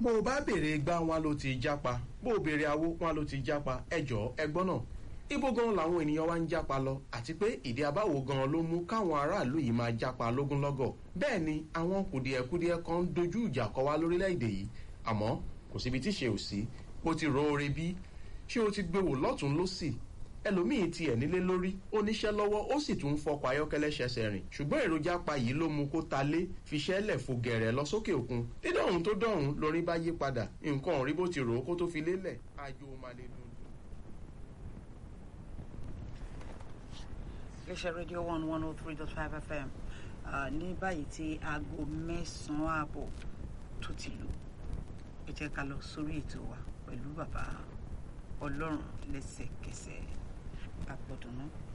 bó o bá béèrè gbá wọn ló ti jápa bó o béèrè awó wọn ló ti jápa ẹjọ́ ẹgbọ́n náà ibo gan làwọn ènìyàn wa ń jápa lọ àti pé ìdí abáwo gan ló mú káwọn aráàlú yìí máa jápa lógúnlọ́gọ̀ bẹ́ẹ̀ ni àwọn kùdìẹ̀kudiẹ kan ń dojú ìjà kọ wá lórílẹ̀‐èdè yìí àmọ́ kò síbi tí ṣe ò sí bó ti ro oore bí ṣé o ti gbé wò lọ́tún lọ́sì ẹlòmíín tiẹ̀ nílé lórí ó níṣẹ́ lọ́wọ́ ó sì tún ń fọkọ̀ ayọ́kẹ́lẹ́ ṣẹṣẹ rìn ṣùgbọ́n èròjà pa yìí ló mú kó ta lé fiṣẹ́lẹ̀ fò gẹ̀rẹ̀ lọ sókè òkun dídọ̀hún tó dọ̀hún lórí bá yí padà nǹkan ò rí bó ti rò ó kó tó fi lélẹ̀ àjò máa lè dùn. iléeṣẹ́ rédíò one one oh three dot five fm ní báyìí tí aago mẹ́sàn-án ààbọ̀ tó ti lù ẹ jẹ́ ká lọ sórí ètò wa pẹ̀lú bàbá ọlọ́run lẹ́sẹ̀kẹsẹ̀ àpọ̀dùnú.